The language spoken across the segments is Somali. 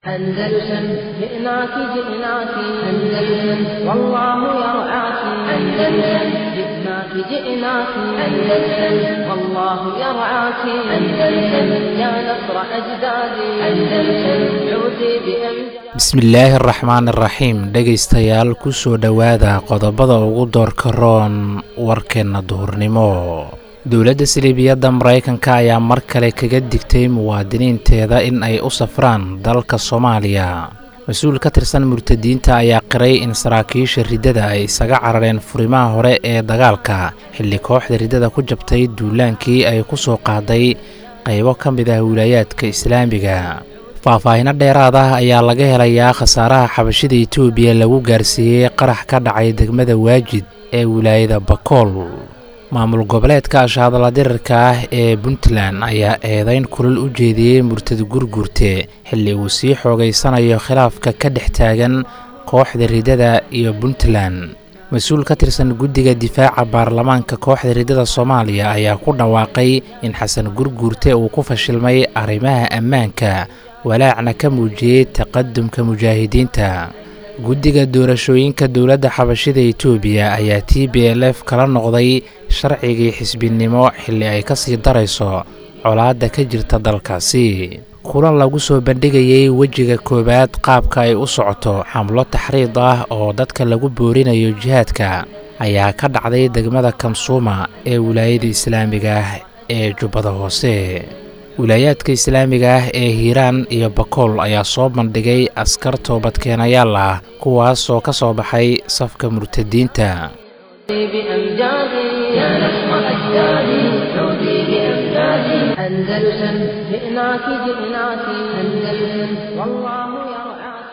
أندلسن جئناك جئناك أندلسن والله يرعاك أندلسن جئناك جئناك أندلسن والله يرعاك أندلسن يا نصر أجدادي أندلسن عودي بأمس bismillaahi araxmaan iraxiim dhegaystayaal ku soo dhowaada qodobada ugu doorka roon warkeenna duhurnimo dowladda siliibiyadda maraykanka ayaa mar kale kaga digtay muwaadiniinteeda in ay u safraan dalka soomaaliya mas-uul ka tirsan murtadiinta ayaa qiray in saraakiisha riddada ay isaga carareen furimaha hore ee dagaalka xilli kooxda riddada ku jabtay duulaankii ay ku soo qaaday qaybo ka mid ah wilaayaadka islaamiga faahfaahino dheeraad ah ayaa laga helayaa khasaaraha xabashida etoobiya lagu gaarsiiyey qarax ka dhacay degmada waajid ee wilaayada bakool maamul goboleedka ashaadala dirirka ah ee puntland ayaa eedayn kulal u jeediyey murtad gurgurte xilli uu sii xoogaysanayo khilaafka ka dhex taagan kooxda riddada iyo puntland mas-uul ka tirsan guddiga difaaca baarlamaanka kooxda riddada soomaaliya ayaa ku dhawaaqay in xasan gurguurte uu ku fashilmay arrimaha ammaanka walaacna ka muujiyey taqadumka mujaahidiinta guddiga doorashooyinka dowladda xabashida etoobiya ayaa t b l f kala noqday sharcigii xisbinimo xilli ay ka sii darayso colaadda ka jirta dalkaasi kulan lagu soo bandhigayey wejiga koowaad qaabka ay u socoto xamlo taxriid ah oo dadka lagu boorinayo jihaadka ayaa ka dhacday degmada kamsuuma ee wilaayada islaamiga ah ee jubbada hoose wilaayaadka islaamiga ah ee hiiraan iyo bakool ayaa soo bandhigay askar toobadkeenayaal ah kuwaas oo ka soo baxay safka murtadiinta بأمجادي يا نصر أجدادي عودي بأمجادي أندلسن جئناك جئناك أندلسن والله يرعاك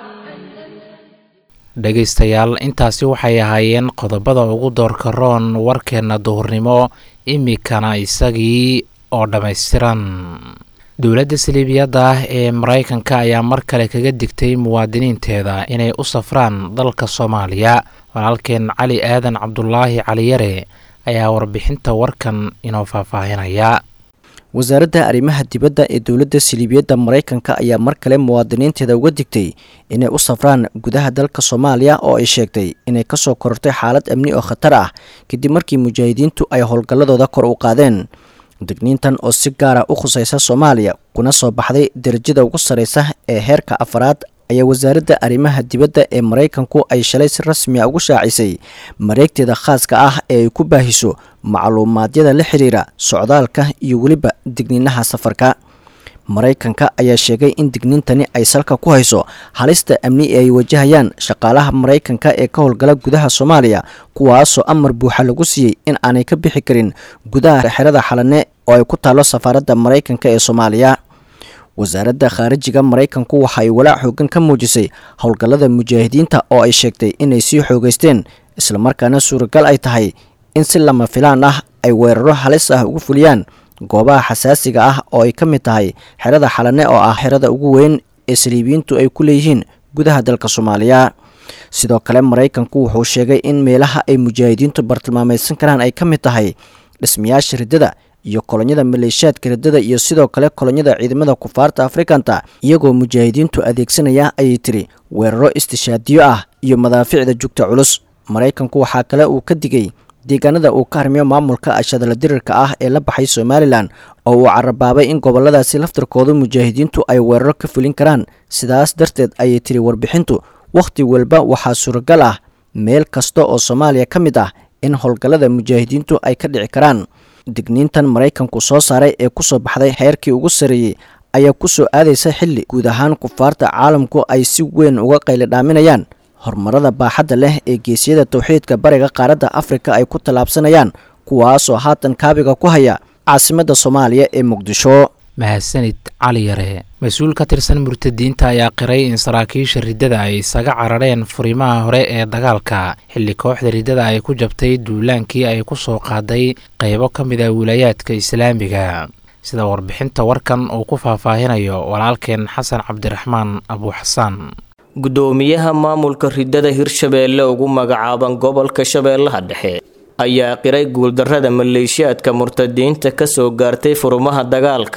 dhegaystayaal intaasi waxay ahaayeen qodobada ugu doorka roon warkeenna duhurnimo imikana isagii oo dhammaystiran dowladda siliibiyadda ah ee maraykanka ayaa mar kale kaga digtay muwaadiniinteeda inay u safraan dalka soomaaliya walaalkeen cali aadan cabdulaahi caliyare ayaa warbixinta warkan inoo faahfaahinaya wasaaradda arrimaha dibadda ee dowladda siliibiyadda maraykanka ayaa mar kale muwaadiniinteeda uga digtay inay u safraan gudaha dalka soomaaliya oo ay sheegtay inay kasoo korortay xaalad amni oo khatar ah kadib markii mujaahidiintu ay howlgalladooda kor u qaadeen digniintan oo si gaara u khusaysa soomaaliya kuna soo baxday darajada ugu sarreysa ee heerka afaraad ayaa wasaaradda arrimaha dibadda ee maraykanku ay shalay si rasmi a ugu shaacisay mareegteeda khaaska ah ee ay ku baahiso macluumaadyada la xiriira socdaalka iyo weliba digniinaha safarka maraykanka ayaa sheegay in digniintani ay salka ku hayso halista amni ee ay wajahayaan shaqaalaha maraykanka ee ka howlgala gudaha soomaaliya kuwaasoo amar buuxa lagu siiyey in aanay ka bixi karin gudaha xerada xalane oo ay ku taalo safaaradda maraykanka ee soomaaliya wasaaradda khaarijiga maraykanku waxa ay walaac xoogan ka muujisay howlgallada mujaahidiinta oo ay sheegtay inay sii xoogeysteen islamarkaana suuragal ay tahay in si lama filaan ah ay weeraro halis ah ugu fuliyaan goobaha xasaasiga ah oo ay ka mid tahay xerada xalane oo ah xerada ugu weyn ee saliibiyiintu ay ku leeyihiin gudaha dalka soomaaliya sidoo kale maraykanku wuxuu sheegay in meelaha ay mujaahidiintu bartilmaamaysan karaan ay ka mid tahay dhismayaasha riddada iyo kolonyada maleeshiyaadka riddada iyo sidoo kale kolonyada ciidamada kufaarta afrikanta iyagoo mujaahidiintu adeegsanaya ayay tiri weeraro istishaadiyo ah iyo madaaficda jugta culus maraykanku waxaa kale uu ka digay deegaanada uu ka harmiyo maamulka ashadala dirirka ah ee la baxay somalilan oo uu carabaabay in goboladaasi laftarkooda mujaahidiintu ay weeraro ka fulin karaan sidaas darteed ayay tiri warbixintu wakhti walba waxaa suuragal ah meel kasta oo soomaaliya ka mid ah in howlgallada mujaahidiintu ay ka dhici karaan digniintan maraykanku soo saaray ee kusoo baxday heerkii ugu sarreeyey ayaa ku soo aadaysa xilli guud ahaan kufaarta caalamku ay si weyn uga qaylidhaaminayaan horumarada baaxadda leh ee geesiyada towxiidka bariga qaaradda afrika ay ku tallaabsanayaan kuwaasoo haatan kaabiga ku haya caasimadda soomaaliya ee muqdisho mahadsanid cali yare mas-uul ka tirsan murtadiinta ayaa qiray in saraakiisha riddada ay isaga carareen furimaha hore ee dagaalka xilli kooxda riddada ay ku jabtay duulaankii ay ku soo qaaday qaybo ka mid ah wilaayaadka islaamiga sida warbixinta warkan uu ku faahfaahinayo walaalkeen xasan cabdiraxmaan abuuxasaan guddoomiyaha maamulka riddada hirshabeelle ugu magacaaban gobolka shabeellaha dhexe ayaa qiray guuldarrada maleeshiyaadka murtadiinta ka soo gaartay furumaha dagaalka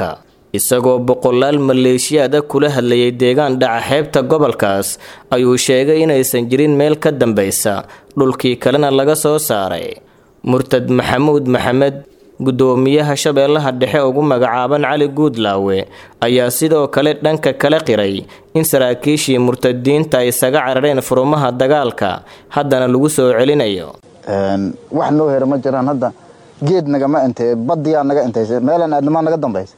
isagoo boqolaal maleeshiyaada kula hadlayay deegaan dhaca xeebta gobolkaas ayuu sheegay inaysan jirin meel ka dambaysa dhulkii kalena laga soo saaray murtad maxamuud maxamed guddoomiyaha shabeellaha dhexe ugu magacaaban cali guudlaawe ayaa sidoo kale dhanka kala qiray in saraakiishii murtadiinta ay isaga carareen furumaha dagaalka haddana lagu soo celinayo wax noo hera ma jiraan hadda geed nagama intay badiyaa naga intaysa meelan aadnamaa naga dambaysa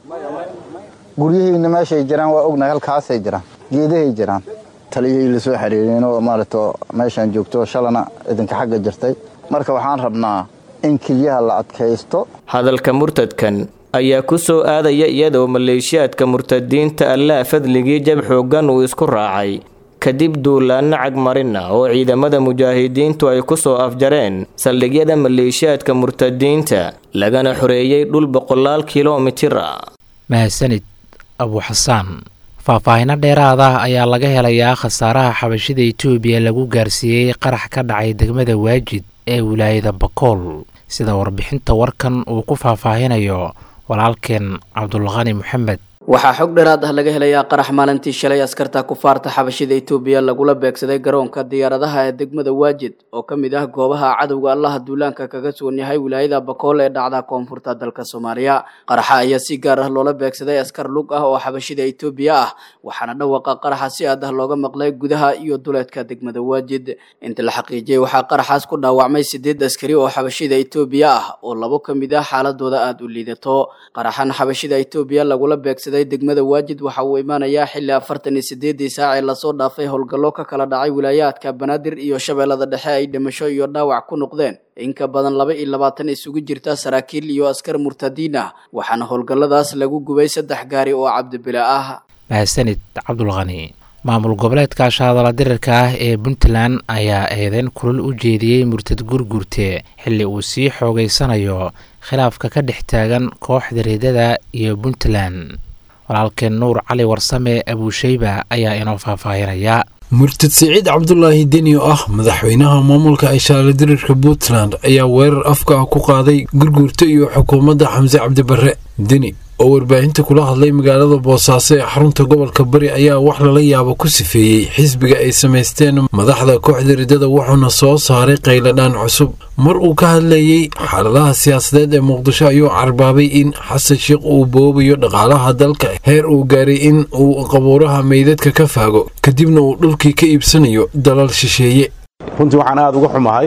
guryahayna meeshay jiraan waa ognahay halkaasay jiraan geedahay jiraan taliyahii lasoo xiriireen oo maaragto meeshaan joogto shalana idinka xagga jirtay marka waxaan rabnaa in keliyaha la adkaysto hadalka murtadkan ayaa ku soo aadaya iyadoo maleeshiyaadka murtadiinta allaah fadligii jab xooggan uu isku raacay kadib duulaanno cagmarina oo ciidamada mujaahidiintu ay ku soo afjareen saldhigyada maleeshiyaadka murtadiinta lagana xoreeyey dhul boqolaal kilomitir ah mahadsanid abuuxasaan faahfaahino dheeraada ayaa laga helayaa khasaaraha xabashida etoobiya lagu gaarsiiyey qarax ka dhacay degmada waajid ee wilaayada bakool sida warbixinta warkan uu ku faahfaahinayo walaalkeen cabdulqani maxamed waxaa xog dheeraad ah laga helayaa qarax maalintii shalay askarta kufaarta xabashida etoobiya lagula beegsaday garoonka diyaaradaha ee degmada waajid oo ka mid ah goobaha cadowga allaha duulaanka kaga sugan yahay wilaayada bakool ee dhacda koonfurta dalka soomaaliya qaraxa ayaa si gaar ah loola beegsaday askar lug ah oo xabashida etoobiya ah waxaana dhawaqa qaraxa si aad ah looga maqlay gudaha iyo duleedka degmada waajid inta la xaqiijiyey waxaa qaraxaas ku dhaawacmay sideed askari oo xabashida etoobiya ah oo labo ka mid ah xaaladooda aada u liidato qaraxan xabashida etoobiya lagula beegsaday degmada waajid waxa uu imaanayaa xilli afartan iyo sideedii saac ee lasoo dhaafay howlgallo ka kala dhacay wilaayaadka banaadir iyo shabeellada dhexe ay dhimasho iyo dhaawac ku noqdeen in ka badan laba iyo labaatan isugu jirta saraakiil iyo askar murtadiin ah waxaana howlgalladaas lagu gubay saddex gaari oo cabdibila ah mahadsanid cabdulqani maamul goboleedka shaadala dirirka ah ee puntland ayaa eedeyn kulal u jeediyey murtad gurgurte xilli uu sii xoogeysanayo khilaafka ka dhex taagan kooxda reedada iyo puntland walaalkeen nuur cali warsame abuusheyba ayaa inoo faahfaahinaya murtad siciid cabdulaahi deni oo ah madaxweynaha maamulka ishaale dirirka puntland ayaa weerar afka ah ku qaaday gurgurta iyo xukuumadda xamse cabdibarre deni oo warbaahinta kula hadlay magaalada boosaaso ee xarunta gobolka bari ayaa wax lala yaabo ku sifeeyey xisbiga ay samaysteen madaxda kooxda ridada wuxuuna soo saaray qayladhaan cusub mar uu ka hadlayey xaaladaha siyaasadeed ee muqdisho ayuu carbaabay in xasan sheikh uu boobayo dhaqaalaha dalka heer uu gaaray in uu qabuuraha meydadka ka faago kadibna uu dhulkii ka iibsanayo dalal shisheeye runtii waxaan aada uga xumahay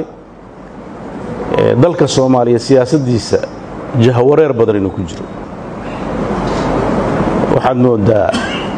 dalka soomaaliya siyaasadiisa jahawareer badan inuu ku jiro waxaad moodaa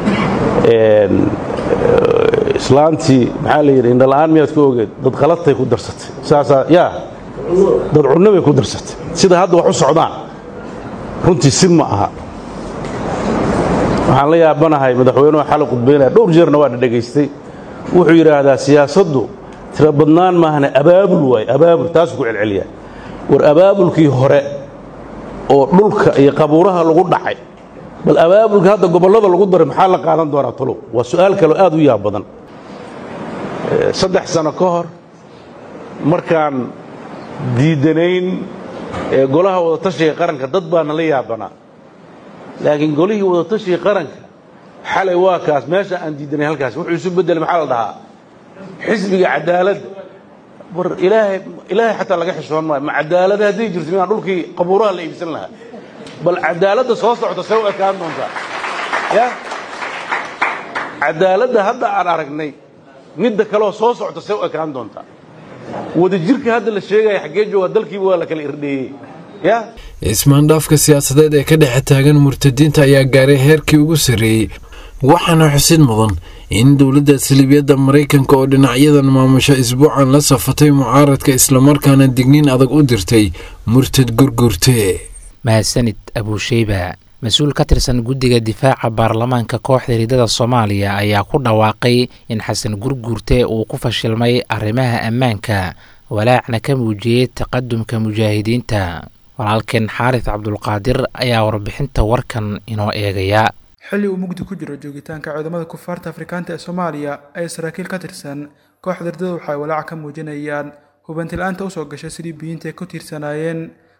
islaantii maxaa la yidhi indhala'aan miyaad ku ogeed dad qaladtay ku darsatay saasaa yaa dad cunno bay ku darsatay sida hadda wax u socdaan runtii si ma aha waxaan la yaabanahay madaxweynuhu xalay khudbaynaya dhowr jeerna waa dhadhegaystay wuxuu yidhaahdaa siyaasaddu tira badnaan maahane abaabul waaye abaabul taasuu ku celceliyaa war abaabulkii hore oo dhulka iyo qabuuraha lagu dhacay bal abaabulka hadda gobollada lagu daray maxaa la qaadan doonaa talow waa su'aal kaleo aad u yaab badan saddex sano ka hor markaan diidanayn golaha wadatashiga qaranka dad baana la yaabanaa laakiin golihii wadatashiga qaranka xalay waa kaas meesha aan diidanay halkaas wuxuu isu beddelay maxaa la dhahaa xisbiga cadaaladda war ilaahay ilaahay xataa laga xishoon maayo ma cadaalada hadday jirto minaan dhulkii qabuuraha la iibsan lahaa bal cadaaladda soo socota see u ekaan doontaa ya cadaaladda hadda aan aragnay midda kaleoo soo socota see u ekaan doontaa wadajirka hadda la sheegaya xaggee joogaa dalkiiba waa la kala irdheeyey ya ismaandhaafka siyaasadeed ee ka dhexe taagan murtadiinta ayaa gaaray heerkii ugu sarreeyey waxaana xusid mudan in dowladda salibiyadda maraykanka oo dhinacyadan maamusho isbuucan la safatay mucaaradka islamarkaana digniin adag u dirtay murtad gurgurte mahadsanid abuusheyba mas-uul ka tirsan guddiga difaaca baarlamaanka kooxda ridada soomaaliya ayaa ku dhawaaqay in xasan gurguurte uu ku fashilmay arrimaha ammaanka walaacna ka muujiyey taqadumka mujaahidiinta walaalkeen xaaris cabdulqaadir ayaa warbixinta warkan inoo eegaya xilli uu mugdi ku jiro joogitaanka ciidamada kufaarta afrikaanta ee soomaaliya ay saraakiil ka tirsan kooxda ridada waxay walaaca ka muujinayaan hubanti la-aanta usoo gashay sidii biyiinta ay ku tiirsanaayeen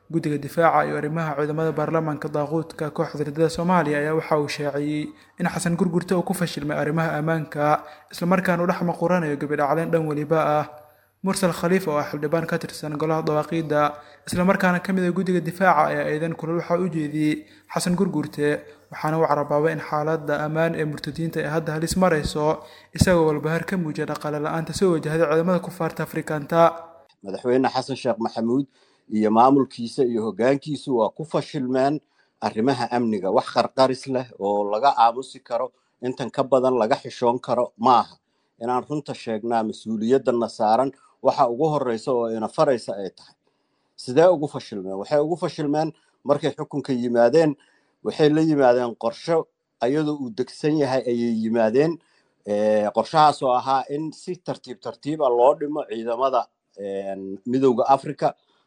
guddiga difaaca iyo arrimaha ciidamada baarlamaanka daaquudka kooxda ridada soomaaliya ayaa waxa uu shaaciyey in xasan gurgurta uu ku fashilmay arrimaha ammaanka islamarkaana uu dhex maquranayo gabidhacleen dhan weliba ah mursal khaliif oo ah xildhibaan ka tirsan golaha dawaaqiidda islamarkaana ka mid ah guddiga difaaca ayaa eedan kulal waxaa u jeediyey xasan gurgurte waxaana uu carabaabay in xaaladda ammaan ee murtadiinta ay hadda halis marayso isagoo walbahar ka muujiya dhaqaale la-aanta soo wajahday ciidamada kufaarta afrikaanta madaxweyne xasan sheekh maxamuud iyo maamulkiisa iyo hoggaankiisu waa ku fashilmeen arrimaha amniga wax qarqaris leh oo laga aamusi karo intan ka badan laga xishoon karo maaha inaan runta sheegnaa mas-uuliyadana saaran waxa ugu horeysa oo ina faraysa ay tahay sidee ugu fashilmeen waxay ugu fashilmeen markay xukunka yimaadeen waxay la yimaadeen qorsho ayadoo uu degsan yahay ayay yimaadeen qorshahaas oo ahaa in si tartiib tartiiba loo dhimo ciidamada midowda africa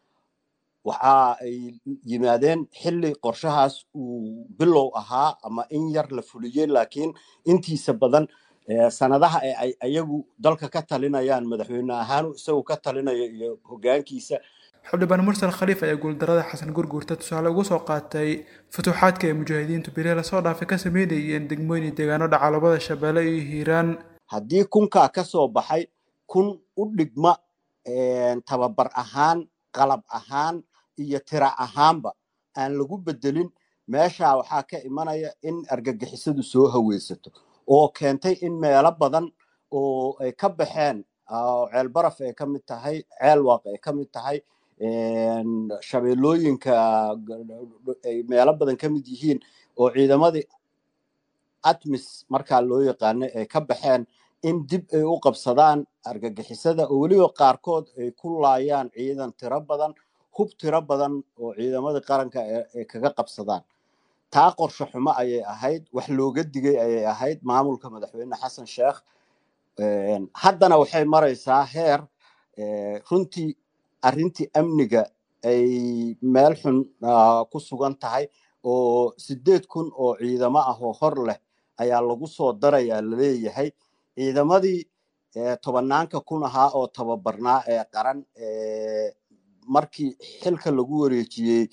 waxa ay yimaadeen xilli qorshahaas uu bilow ahaa ama in yar la fuliyey laakiin intiisa badan sanadaha ee ay ayagu dalka ka talinayaan madaxweyne ahaan isagu ka talinayo iyo hoggaankiisa xildhibaan mursal khaliif ayaa guuldarada xasan gurguurta tusaale ugu soo qaatay futuuxaadka ay mujaahidiintu beriha lasoo dhaafay ka sameynayeen degmooyin iyo deegaano dhacalabada shabeelle iyo hiiraan haddii kunkaa ka soo baxay kun u dhigma tababar ahaan qalab ahaan iyo tira ahaanba aan lagu bedelin meeshaa waxaa ka imanaya in argagixisadu soo haweysato oo keentay in meelo badan oo ay ka baxeen ceel baraf ay ka mid tahay ceel waaq ay ka mid tahay shabeellooyinka ay meelo badan ka mid yihiin oo ciidamadii atmis markaa loo yaqaanay ay ka baxeen in dib ay u qabsadaan argagixisada oo weliba qaarkood ay ku laayaan ciidan tiro badan hub tiro badan oo ciidamadii qaranka ay kaga qabsadaan taa qorsho xumo ayay ahayd wax looga digay ayay ahayd maamulka madaxweyne xasan sheekh haddana waxay maraysaa heer runtii arrintii amniga ay meel xun ku sugan tahay oo sideed kun oo ciidamo ah oo hor leh ayaa lagu soo darayaa laleeyahay ciidamadii tobanaanka kun ahaa oo tababarnaa ee qaran markii xilka lagu wareejiyey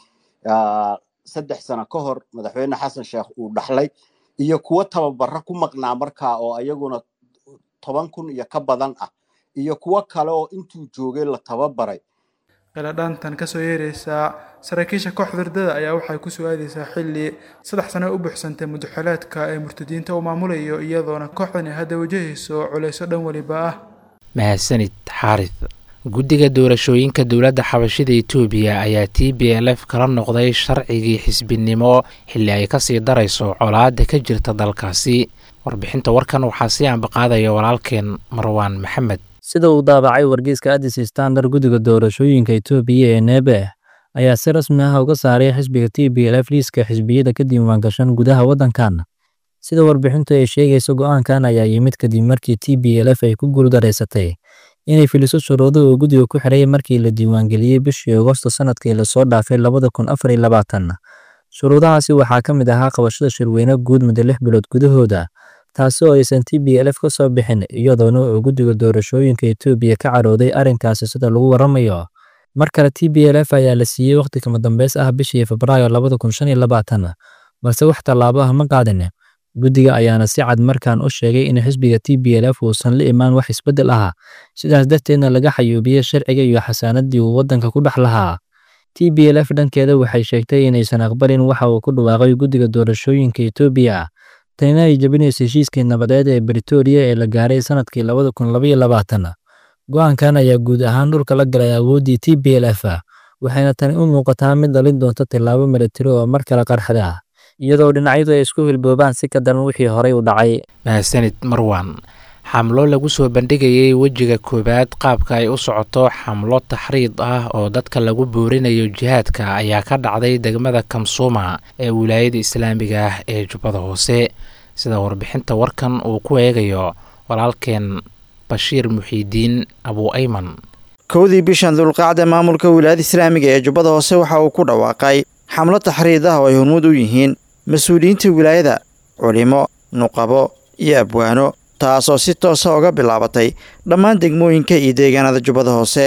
saddex sano ka hor madaxweyne xasan sheekh uu dhaxlay iyo kuwo tababara ku maqnaa markaa oo ayaguna toban kun iyo ka badan ah iyo kuwo kale oo intuu joogay la tababaray qiladhaantan kasoo yeeraysaa saraakiisha kooxda ridada ayaa waxay ku su-aadaysaa xilli saddex sano u buuxsantay mudaxalaadka ee murtadiinta uu maamulayo iyadoona kooxdani hadda wajahayso culayso dhan weliba ah mahadsanid xaarid guddiga doorashooyinka dowladda xabashida etoobiya ayaa t b l f kala noqday sharcigii xisbinimo xilli ay kasii darayso colaada ka jirta dalkaasi warbixinta warkan waxaa sii ambaqaadaya walaalkeen marwaan maxamed sida uu daabacay wargeyska addis standard guddiga doorashooyinka etoobiya ee neebe ayaa si rasmi ah uga saaray xisbiga t b l f liiska xisbiyada ka diiwaangashan gudaha waddankan sida warbixintu ay sheegayso go'aankan ayaa yimid kadib markii t b l f ay ku guuldareysatay inay filiso shuruudo uu guddiga ku xidhay markii la diiwaangeliyey bishii agosto sanadkii lasoo dhaafay labada kun afar iyo labaatan shuruudahaasi waxaa ka mid ahaa qabashada shirweyne guud muddo lix bilood gudahooda taasi oo aysan t b l f ka soo bixin iyadoona uu guddiga doorashooyinka etoobiya ka carooday arrinkaasi sida lagu waramayo mar kale t b l f ayaa la siiyey wakhti kama dambeys ah bishii febraayo labada kun shan iyo labaatan balse wax tallaabo ah ma qaadin guddiga ayaana si cad markaan u sheegay in xisbiga t b l f uusan la imaan wax isbeddel ah sidaas darteedna laga xayuubiyey sharciga iyo xasaanadii uu waddanka ku dhex lahaa t b l f dhankeeda waxay sheegtay inaysan aqbalin waxa uu ku dhawaaqay guddiga doorashooyinka etoobiya tanina ay jabinayso heshiiskii nabadeed ee britoria ee la gaaray sanadkii labada kun labaiyo labaatan go-aankan ayaa guud ahaan dhulka la galay awooddii t b l f waxayna tani u muuqataa mid dhalin doonta tillaabo milatari oo mar kale qarxada iyadoo dhinacyadu ay isku hilboobaan si ka daran wixii horey u dhacay mahadsanid marwan xamlo lagu soo bandhigayay wejiga koowaad qaabka ay u socoto xamlo taxriid ah oo dadka lagu boorinayo jihaadka ayaa ka dhacday degmada kamsuuma ee wilaayada islaamiga ah ee jubbada hoose sida warbixinta warkan uu ku eegayo walaalkeen bashiir muxiidiin abu ayman kowdii bishan dulqaacda maamulka wilaayada islaamiga ee jubbada hoose waxa uu ku dhawaaqay xamlo taxriid ah oo ay hormuud u yihiin mas-uuliyiinta wilaayada culimo nuqabo iyo abwaano taasoo si toosa uga bilaabatay dhammaan degmooyinka iyo deegaanada jubbada hoose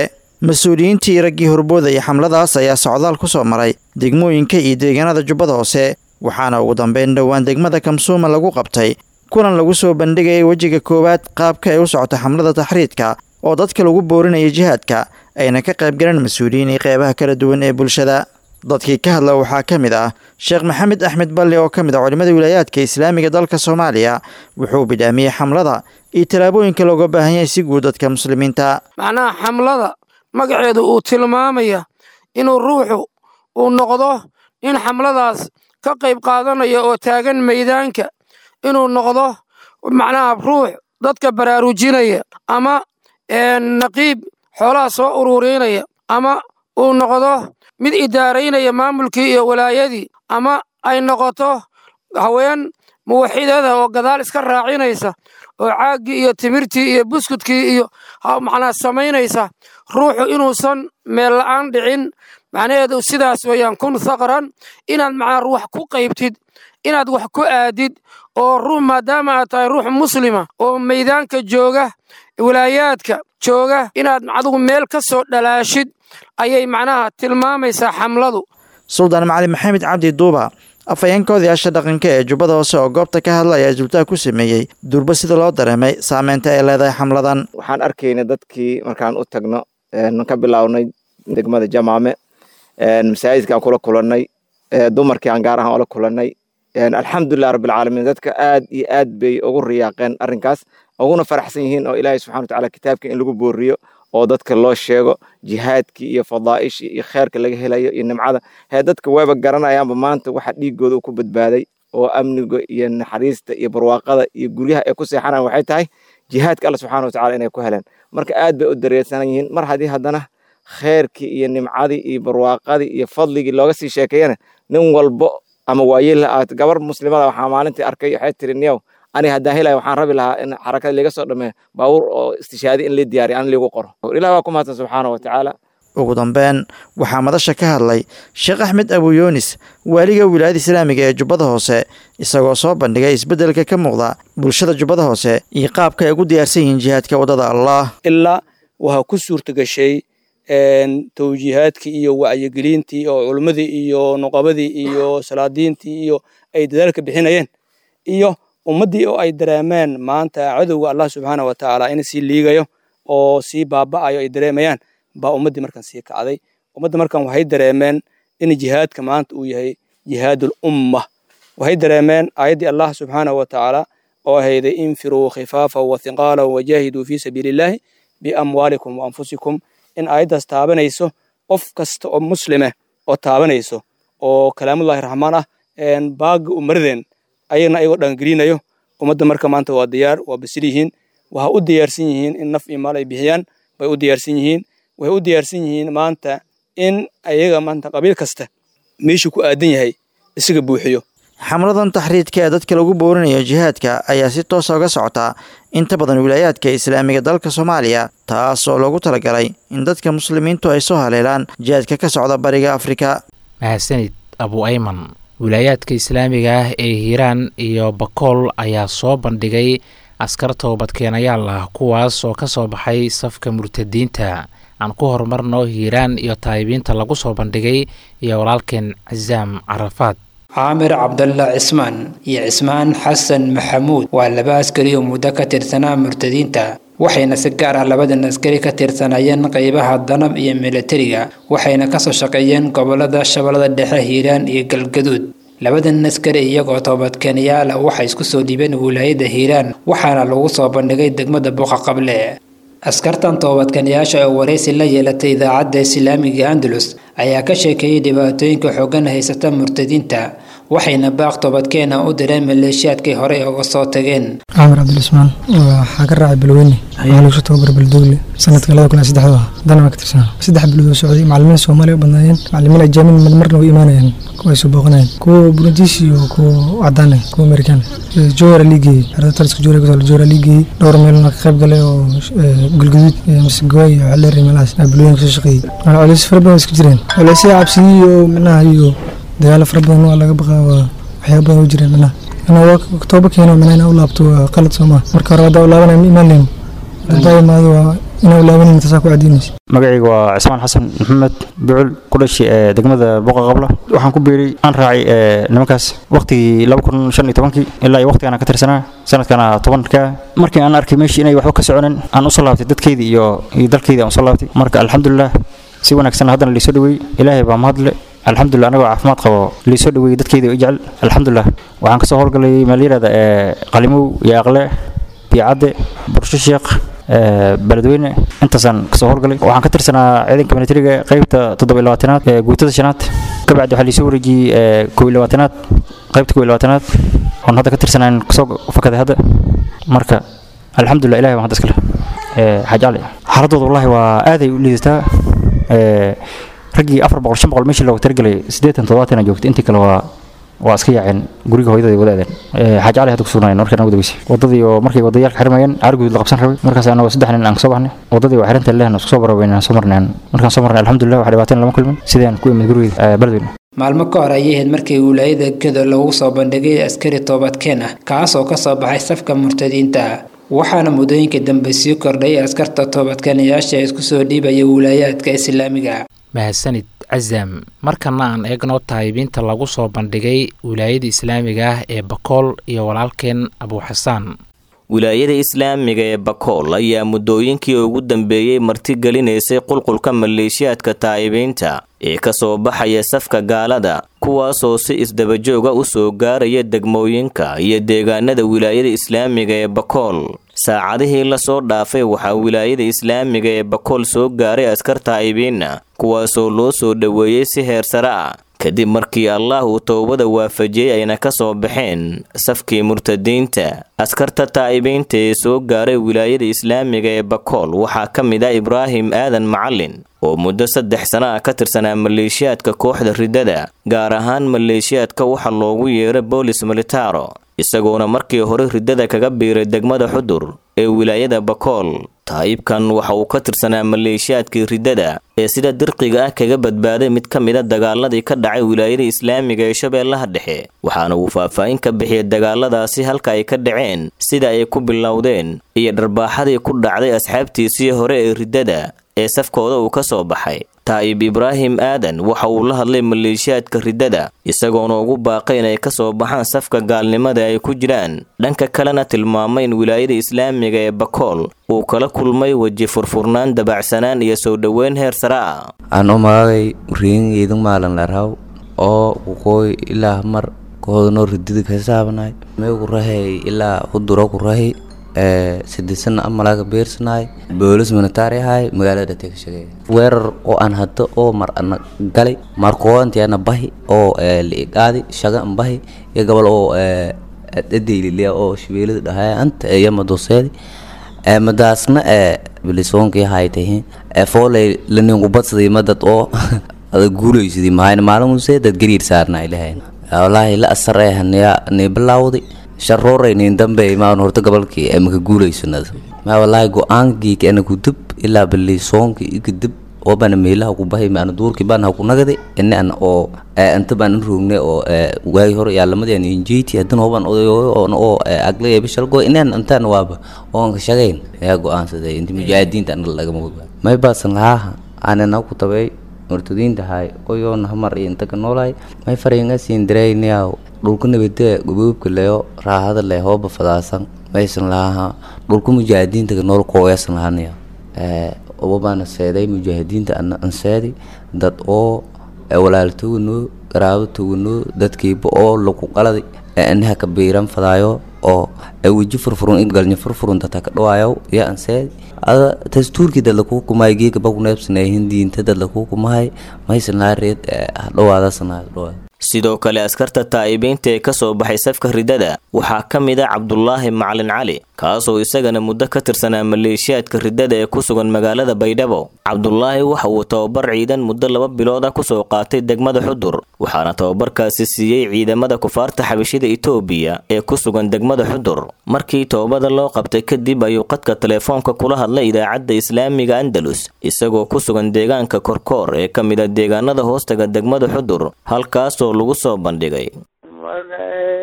mas-uuliyiintii raggii horboodaya xamladaas ayaa socdaal ku soo maray degmooyinka iyo deegaanada jubbada hoose waxaana ugu dambeyn dhowaan degmada kamsuuma lagu qabtay kulan lagu soo bandhigayay wejiga koowaad qaabka ay u socota xamlada taxriidka oo dadka lagu boorinaya jihaadka ayna ka qayb galeen mas-uuliyiin iyo qeybaha kala duwan ee bulshada dadkii ka hadla waxaa ka mid ah sheekh maxamed axmed balle oo ka mid ah culimmada wilaayaadka islaamiga dalka soomaaliya wuxuu bidhaamiyey xamlada iyo tallaabooyinka looga baahan yahay si guud dadka muslimiinta macnaha xamlada magaceedu uu tilmaamaya inuu ruuxu uu noqdo in xamladaas ka qayb qaadanaya oo taagan maydaanka inuu noqdo macnaha ruux dadka baraarujinaya ama naqiib xoolaha soo ururinaya ama uu noqdo mid idaaraynaya maamulkii iyo walaayadii ama ay noqoto haween muwaxidada oo gadaal iska raacinaysa oo caaggii iyo timirtii iyo buskudkii iyo macnaa samaynaysa ruuxu inuusan meel la'aan dhicin macnaheedu sidaas weeyaan kun thaqran inaad macnaa wax ku qaybtid inaad wax ku aadid oo ruux maadaama aad tahay ruux muslima oo maydaanka jooga wilaayaadka jooga inaad adigu meel ka soo dhalaashid ayay macnaha tilmaamaysaa xamladu suldaan macali maxamed cabdi duuba afhayeenka odayaasha dhaqanka ee jubbada hoose oo goobta ka hadla ayaa isdultaag ku sameeyey durba sida loo dareemay saameynta ay leedahay xamladan waxaan arkaynay dadkii markaan u tagno ka bilownay degmada jamaame masaajidkaan kula kulannay dumarkii aan gaar ahaan ola kulannay alxamdulilah rabbilcaalamiin dadka aad iyo aad bay ugu riyaaqeen arrinkaas uguna faraxsan yihiin oo ilaahay subxana watacaala kitaabka in lagu booriyo oo dadka loo sheego jihaadkii iyo fadaa'ishii iyo kheerka laga helayo iyo nimcada hee dadka wayba garanayaanba maanta waxa dhiigooda ku badbaaday oo amniga iyo naxariista iyo barwaaqada iyo guryaha ay ku seexanaan waxay tahay jihaadka alla subxana watacala inay ku heleen marka aad bay u dareersanan yihiin mar haddii haddana kheerkii iyo nimcadii iyo barwaaqadii iyo fadligii looga sii sheekeeyana nin walbo ama waayela aad gabar muslimada waxaa maalintii arkay waxay tiri niyow ani haddaan helaya waxaan rabi lahaa in xarakada liga soo dhameeyo baabuur oo istishaadi in lii diyaariyo aan liigu qoro ilah waa ku mahadsan subxaana wa tacaala ugu dambeyn waxaa madasha ka hadlay sheekh axmed abu yunis waaliga wilaayada islaamiga ee jubbada hoose isagoo soo bandhigay isbeddelka ka muuqda bulshada jubbada hoose iyo qaabka ay ugu diyaarsan yihiin jihaadka waddada allah ilaa waxaa ku suurta gashay tawjiihaadkii iyo wacyigelintii oo culummadii iyo nuqabadii iyo salaadiintii iyo ay dadaalka bixinayeen iyo ummaddii oo ay dareemeen maanta cadowga allah subxaana wa tacaala in sii liigayo oo sii baaba'ayo ay dareemayaan baa ummaddii markan sii kacday ummadda markan waxay dareemeen in jihaadka maanta uu yahay jihaadul umma waxay dareemeen aayaddii allah subxaana wa tacaala oo ahayday infiruu khifaafa wa hiqaala wajaahiduu fii sabiilillaahi biamwaalikum wa anfusikum in aayaddaas taabanayso qof kasta oo muslime oo taabanayso oo kalaamullahi raxmaan ah baaga umaradeen ayagna ayagoo dhangelinayo ummadda marka maanta waa diyaar waa basil yihiin waxa u diyaarsan yihiin in naf iyo maal ay bixiyaan bay u diyaarsan yihiin waxay u diyaarsan yihiin maanta in ayaga maanta qabiil kasta meeshuu ku aadan yahay isaga buuxiyo xamladan taxriidka ee dadka lagu boorinayo jihaadka ayaa si toosa uga socotaa inta badan wilaayaadka islaamiga dalka soomaaliya taas oo loogu talagalay in dadka muslimiintu ay soo haleelaan jihaadka ka socda bariga afrika mahadsanid abu ayman wilaayaadka islaamiga ah ee hiiraan iyo bakool ayaa soo bandhigay askar toobadkeenayaal ah kuwaas oo ka soo baxay safka murtadiinta aan ku horumarno hiiraan iyo taayibiinta lagu soo bandhigay iyo walaalkeen casaam carafaad caamir cabdalla cismaan iyo cismaan xasan maxamuud waa laba askari oo muddo ka tirsanaa murtadiinta waxayna si gaar ah labadan askari ka tirsanayeen qeybaha danab iyo milatariga waxayna kasoo shaqeeyeen gobolada shabeellada dhexe hiiraan iyo galgaduud labadan askari iyagoo toobadkeenayaala waxay isku soo dhiibeen wilaayada hiiraan waxaana lagu soo bandhigay degmada buuqa qable askartan toobadkanayaasha oo waraysi la yeelatay idaacadda islaamiga andalus ayaa ka sheekeeyey dhibaatooyinka xoogan haysata murtadiinta waxayna baaq toobadkeena u direen maleeshiyaadkay horey uga soo tageen caamir cabdilismaan waxaa ka raacay balweyne waxaa lagu soo tababar balduugle sanadka labada kun iyo saddexda ah haddana waa ka tirsanaa saddex bilood oo socday macallimiin soomaaliya u badnaayeen macallimiin ajaamin marna way imaanayeen kuwa ay soo booqanayeen kuwa burundiis iyo kuwa cadaan ah kuwa amerikaan jowara liigeeyey xerada taliska jowara kusoo jowara liigeeyey dhowr meelna ka qayb galay oo galguduud masgoy iyo xaleeri meelahaas balweyne kasoo shaqeeyey culays fara badan isku jireen culaysya cabsidii iyo micnaha iyo dagaalo fara badan waa laga baqaa waa waxyaaba badan u jireen micnaha anaa tooba keeno micnaha inaa u laabto waa qalad soo maa marka hore haddaa u laabanaya ma imaan leyn haddaa imaado waa inaa laabanin tasaa ku cadiinaysa magacayga waa cismaan xasan maxamed bucul ku dhashay ee degmada boqa qabla waxaan ku biiray aan raacay ee nimankaas waqtigii laba kun shan iyo tobankii ilaa iyo waqtigaan ka tirsanaa sanadkana tobanka markii aan arkay meeshii inay waxba ka soconin aan usoo laabtay dadkeydii iyo iyo dalkeydii aan usoo laabtay marka alxamdulilah si wanaagsan haddana liisoo dhaweeyey ilaahay baa mahadle alxamdulilah anagoo caafimaad qabo liisoo dhaweeyey dadkeydii oo i jecel alxamdulilah waxaan kasoo howlgalay meel yidhahda ee qalimow iyo aqle biyacadde bursho sheekh beledweyne intaasaan kasoo howlgalay waxaan ka tirsanaa ciidanka militariga qaybta toddoba iyo labaatanaad ee guutada shanaad kabacdi waxaa liisoo wareejiyey kow iyo labaatanaad qaybta kow iyo labaatanaad oon hadda ka tirsanaan kasoo fakaday hadda marka alxamdulilah ilahay baan hadda iskale xaaji cali xaaladooda wallahi waa aaday u liidataa raggii afar boqol shan boqol meeshii looga talagelay siddeetan toddobaatan joogtay intii kale waa waa iska yaaceen guriga hooyadada wada aadeen xaaji cali hadda ku sugnaayeen markaan ugu dabeysay wadadii oo markay wadayaalka xirmayeen caarguud la qabsan rabay markaas anagoo saddex nin aan kasoo baxnay wadadii waa xirinta lehna isku soo baraweyn aan soo marneen markaan soo marnay alxamdulilah wax dhibaateen lama kulmin sidaan ku imid gurigeyda beledweyne maalmo ka hor ayay ahayd markii wilaayada gedo lagu soo bandhigay askari toobadkeen ah kaas oo kasoo baxay safka murtadiinta waxaana muddooyinka dambe sii kordhay askarta toobadkeenayaasha isku soo dhiibaya wilaayaadka islaamiga mahadsanid casam markana aan eegno taayibiinta lagu soo bandhigay wilaayada islaamiga ah ee bakool iyo walaalkeen abuuxasaan wilaayada islaamiga ee bakool ayaa muddooyinkii ugu dambeeyey martigelinaysay qulqulka maleeshiyaadka taayibiinta ee ka soo baxaya safka gaalada kuwaasoo si isdabajooga u soo gaaraya degmooyinka iyo deegaanada wilaayada islaamiga ee bakool saacadihii lasoo dhaafay waxaa wilaayada islaamiga ee bakool soo gaaray askar taa'ibiinna kuwaasoo loo soo dhoweeyey si heer sare ah kadib markii allah uu towbada waafajiyey ayna ka soo baxeen safkii murtadiinta askarta taa'ibiinta ee soo gaaray wilaayada islaamiga ee bakool waxaa ka mid ah ibraahim aadan macalin oo muddo saddex sano ah ka tirsanaa maleeshiyaadka kooxda riddada gaar ahaan maleeshiyaadka waxa loogu yeeray boolis militaro isagoona markii hore riddada kaga biiray degmada xudur ee wilaayada bakool taayibkan waxa uu ka tirsanaa maleeshiyaadkii riddada ee sida dirqiga ah kaga badbaaday mid ka mida dagaaladii ka dhacay wilaayada islaamiga ee shabeellaha dhexe waxaana uu faahfaahin ka bixiyay dagaaladaasi halka ay ka dhaceen sida ay ku bilowdeen iyo dharbaaxadii ku dhacday asxaabtiisii hore ee riddada ee safkooda uu ka soo baxay taa'ib ibraahim aadan waxa uu la hadlay maleeshiyaadka riddada isagoona ugu baaqay inay ka soo baxaan safka gaalnimada ay ku jiraan dhanka kalena tilmaamay in wilaayada islaamiga ee bakool uu kala kulmay weji furfurnaan dabacsanaan iyo soo dhoweyn heer sare ah ano magagay riingeydan maalan larhaw oo kuqooy ilaa mar koodano ridida kasaabanaay mee ku rahay ilaa huduro ku rahay sidisan amalaga beersanaay boolis militari ahay magaalada dhate ka shaqeeya weerar oo aan hadda oo mar ana galay markoodantiana bahi oo liigaadi shaga an bahi iyo gobol oo dhadayliliya oo shabeelada dhahaya anta yama doseedi madaasna bilisoonki haytahi foolay laningubadsaday madad oo ada guulaysadii mahayna maalinuse dad gariir saarna ilahayn walaahi la asar eh niya ni bilaawday sharooreyn dambe maan horta gobolkii maka guulaysanada ma walaahi go-aankii ana kudib ilaa bilisoonki ikadib oo bana meelaha ku bahay maana duurkii baan ha ku nagade ina an oo anta baan in roogne oo waagi hore yaa lamadii an injeyti haddana hoban odayooyo oona oo aglaya bishalgo inaan antaan waaba oon ka shaqayn ayaa go-aansaday inta mujaahidiinta anaga lagama wada may baasan lahaa aanana ku tabay murtadiinta hay oyoona hamar iyo inta ka noolaay may fariinga siin diraynayaa dhulka nabadee goboobka leyo raahada le hooba fadaasan maysan lahaa dhulka mujaahidiinta ka nool kooyaasan lahanaya obabaana seeday mujaahidiinta ana anseedi dad oo walaaltoganoo garaabatoganoo dadkiiba oo lagu qaladay anaha ka biiran fadaayo oo weji furfurun in galnya furfurun data ka dhawaayo iyo anseedi ada dastuurkii dad lakuu kumahay geeka bakuneebsanay hindiinta dad lakuu kumahay maysan lahaa reed dhawaadasanaa dhawaada sidoo kale askarta taa'ibiinta ee ka soo baxay safka riddada waxaa ka mid a cabdulaahi macalin cali kaasoo isagana muddo ka tirsanaa maleeshiyaadka riddada ee ku sugan magaalada baydhabo cabdulaahi waxa uu tababar ciidan muddo laba bilood ah kusoo qaatay degmada xudur waxaana tababarkaasi siiyey ciidamada kufaarta xabashida itoobiya ee ku sugan degmada xudur markii toobada loo qabtay kadib ayuu qadka telefoonka kula hadlay idaacadda islaamiga andalus isagoo ku sugan deegaanka korkoor ee ka mid a deegaanada hoostaga degmada xudur halkaasoo lagu soo bandhigay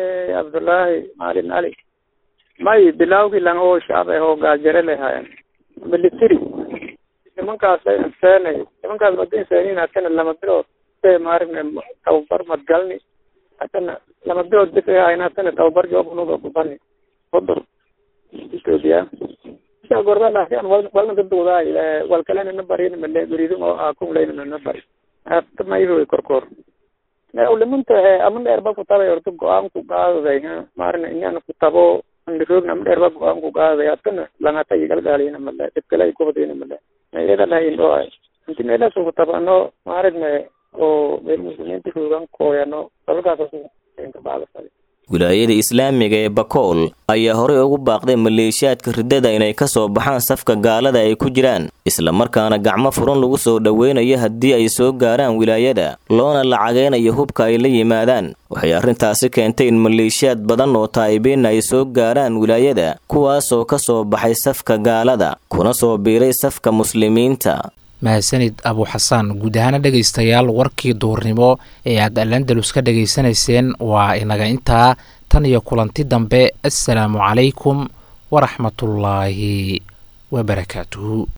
cabdulaahi maalin cali may bilawgii lang oo shacab ah oo gaajare lehayen military nimankaas ay inseenay nimankaas mada inseeniin hatana lama bilood say maaragna tababar madgalni hatana lama bilood bis ay hayna hatana tababar joobunuga kubani hudur ethiopia isa gorba laakiin wal walna dadwadaay wal kalena na barin male guridin oo akun leyna na bari hata mayho korkor ulimunta ama dheerba kutabay horta go-aan ku qaadaday maarna inaan kutabo roogna ama dheerba go-aan ku qaadaday hatana langata igalgaalina male dhibkale ay kubadina male iyada lahayn oo inti meelaas kutabano maaragna oo meel muslimiinta roogan kooyano dalalkaas kabacda wilaayada islaamiga ee bakool ayaa horey ugu baaqday maleeshiyaadka riddada inay ka soo baxaan safka gaalada ay ku jiraan islamarkaana gacmo furan lagu soo dhoweynayo haddii ay soo gaaraan wilaayada loona lacageynayo hubka ay la yimaadaan waxay arrintaasi keentay in maleeshiyaad badan oo taa'ibiin ay soo gaaraan wilaayada kuwaasoo ka soo baxay safka gaalada kuna soo biiray safka muslimiinta mahadsanid abu xasaan guud ahaana dhegaystayaal warkii duurnimo ee aad alandalus ka dhegaysanayseen waa inaga intaa tan iyo kulanti dambe assalaamu calaykum waraxmatullaahi wabarakaatuhu